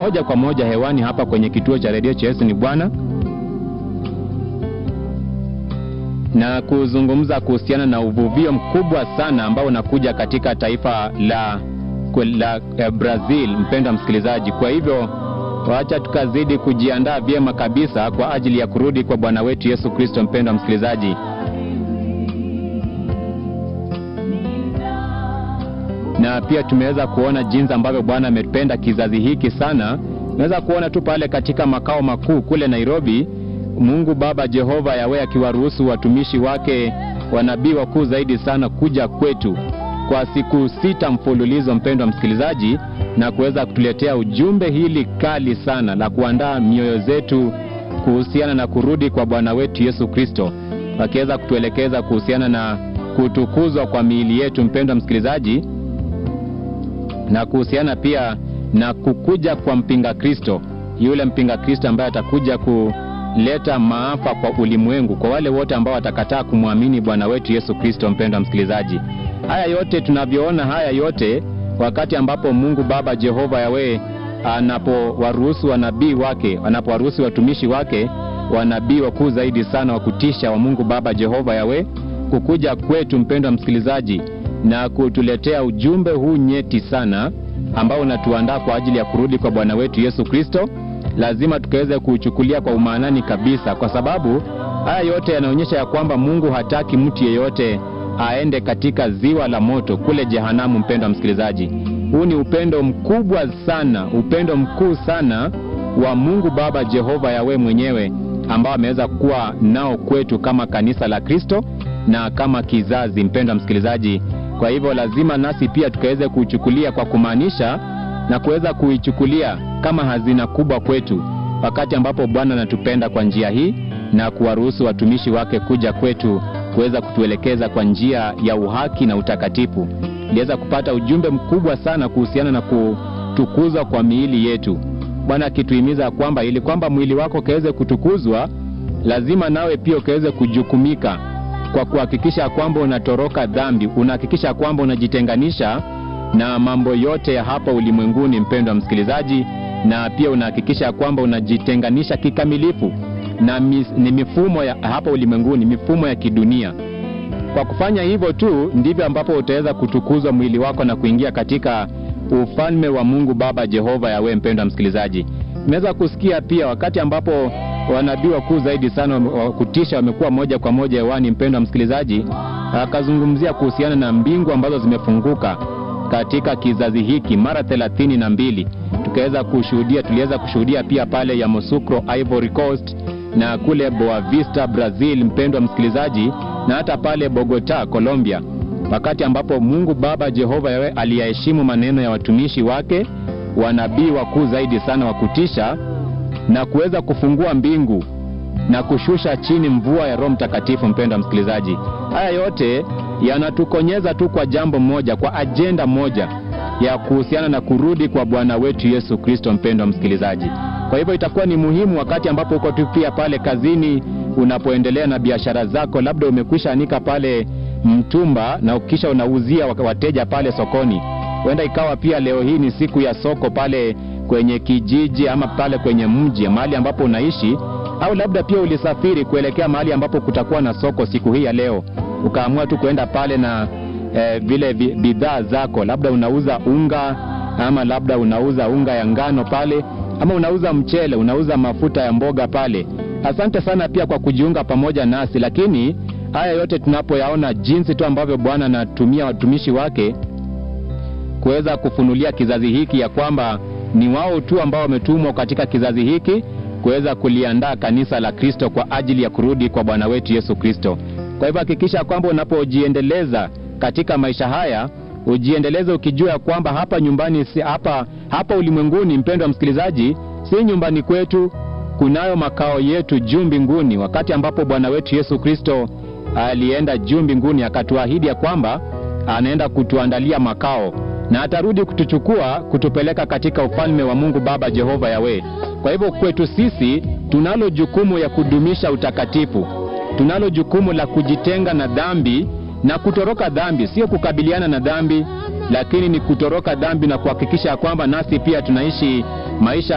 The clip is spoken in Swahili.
moja kwa moja hewani hapa kwenye kituo cha redio cha Yesu ni Bwana na kuzungumza kuhusiana na uvuvio mkubwa sana ambao unakuja katika taifa la, la eh, Brazil, mpendwa msikilizaji. Kwa hivyo wacha tukazidi kujiandaa vyema kabisa kwa ajili ya kurudi kwa Bwana wetu Yesu Kristo. Mpendwa msikilizaji, na pia tumeweza kuona jinsi ambavyo Bwana amependa kizazi hiki sana. Tunaweza kuona tu pale katika makao makuu kule Nairobi, Mungu Baba Jehova Yawe akiwaruhusu watumishi wake wanabii wakuu zaidi sana kuja kwetu kwa siku sita mfululizo, mpendwa msikilizaji, na kuweza kutuletea ujumbe hili kali sana la kuandaa mioyo zetu kuhusiana na kurudi kwa Bwana wetu Yesu Kristo, wakiweza kutuelekeza kuhusiana na kutukuzwa kwa miili yetu, mpendwa msikilizaji, na kuhusiana pia na kukuja kwa mpinga Kristo, yule mpinga Kristo ambaye atakuja kuleta maafa kwa ulimwengu, kwa wale wote ambao watakataa kumwamini Bwana wetu Yesu Kristo. Mpendwa msikilizaji, haya yote tunavyoona, haya yote wakati ambapo Mungu Baba Jehova Yawe anapowaruhusu wanabii wake, anapowaruhusu watumishi wake, wanabii wakuu zaidi sana wa kutisha wa Mungu Baba Jehova Yawe kukuja kwetu, mpendwa msikilizaji, na kutuletea ujumbe huu nyeti sana ambao unatuandaa kwa ajili ya kurudi kwa Bwana wetu Yesu Kristo, lazima tukaweze kuuchukulia kwa umaanani kabisa, kwa sababu haya yote yanaonyesha ya kwamba Mungu hataki mtu yeyote aende katika ziwa la moto kule jehanamu. Mpendwa msikilizaji, huu ni upendo mkubwa sana, upendo mkuu sana wa Mungu Baba Jehova Yawe mwenyewe ambao ameweza kuwa nao kwetu kama kanisa la Kristo na kama kizazi. Mpendwa msikilizaji, kwa hivyo lazima nasi pia tukaweze kuichukulia kwa kumaanisha na kuweza kuichukulia kama hazina kubwa kwetu, wakati ambapo Bwana anatupenda kwa njia hii na kuwaruhusu watumishi wake kuja kwetu kuweza kutuelekeza kwa njia ya uhaki na utakatifu. Iliweza kupata ujumbe mkubwa sana kuhusiana na kutukuzwa kwa miili yetu, Bwana akituhimiza kwamba ili kwamba mwili wako ukaweze kutukuzwa, lazima nawe pia ukaweze kujukumika kwa kuhakikisha kwamba unatoroka dhambi, unahakikisha kwamba unajitenganisha na mambo yote ya hapa ulimwenguni, mpendwa msikilizaji, na pia unahakikisha kwamba unajitenganisha kikamilifu na mis, ni mifumo ya hapa ulimwenguni, mifumo ya kidunia. Kwa kufanya hivyo tu ndivyo ambapo utaweza kutukuzwa mwili wako na kuingia katika ufalme wa Mungu Baba Jehova Yawe. Mpendwa msikilizaji, nimeweza kusikia pia wakati ambapo wanabii wakuu zaidi sana wa kutisha wamekuwa moja kwa moja hewani, mpendwa msikilizaji, akazungumzia kuhusiana na mbingu ambazo zimefunguka katika kizazi hiki mara thelathini na mbili. Tukaweza kushuhudia, tuliweza kushuhudia pia pale Yamoussoukro Ivory Coast na kule Boa Vista Brazil, mpendwa msikilizaji, na hata pale Bogota Colombia, wakati ambapo Mungu Baba Jehova Yawe aliyaheshimu maneno ya watumishi wake wanabii wakuu zaidi sana wa kutisha na kuweza kufungua mbingu na kushusha chini mvua ya Roho Mtakatifu. Mpendwa msikilizaji, haya yote yanatukonyeza tu kwa jambo moja, kwa ajenda moja ya kuhusiana na kurudi kwa Bwana wetu Yesu Kristo. Mpendwa msikilizaji, kwa hivyo itakuwa ni muhimu wakati ambapo uko tu pia pale kazini, unapoendelea na biashara zako, labda umekwisha anika pale mtumba na ukisha unauzia wateja pale sokoni. Huenda ikawa pia leo hii ni siku ya soko pale kwenye kijiji ama pale kwenye mji mahali ambapo unaishi, au labda pia ulisafiri kuelekea mahali ambapo kutakuwa na soko siku hii ya leo, ukaamua tu kuenda pale na eh, vile bidhaa zako, labda unauza unga ama labda unauza unga ya ngano pale, ama unauza mchele, unauza mafuta ya mboga pale. Asante sana pia kwa kujiunga pamoja nasi, lakini haya yote tunapoyaona jinsi tu ambavyo Bwana anatumia watumishi wake kuweza kufunulia kizazi hiki ya kwamba ni wao tu ambao wametumwa katika kizazi hiki kuweza kuliandaa kanisa la Kristo kwa ajili ya kurudi kwa Bwana wetu Yesu Kristo. Kwa hivyo hakikisha kwamba unapojiendeleza katika maisha haya ujiendeleze ukijua kwamba hapa nyumbani si hapa, hapa ulimwenguni, mpendwa msikilizaji, si nyumbani kwetu, kunayo makao yetu juu mbinguni, wakati ambapo Bwana wetu Yesu Kristo alienda juu mbinguni akatuahidi ya kwamba anaenda kutuandalia makao na atarudi kutuchukua kutupeleka katika ufalme wa Mungu Baba Jehova Yawe. Kwa hivyo kwetu sisi tunalo jukumu ya kudumisha utakatifu, tunalo jukumu la kujitenga na dhambi na kutoroka dhambi, sio kukabiliana na dhambi, lakini ni kutoroka dhambi na kuhakikisha kwamba nasi pia tunaishi maisha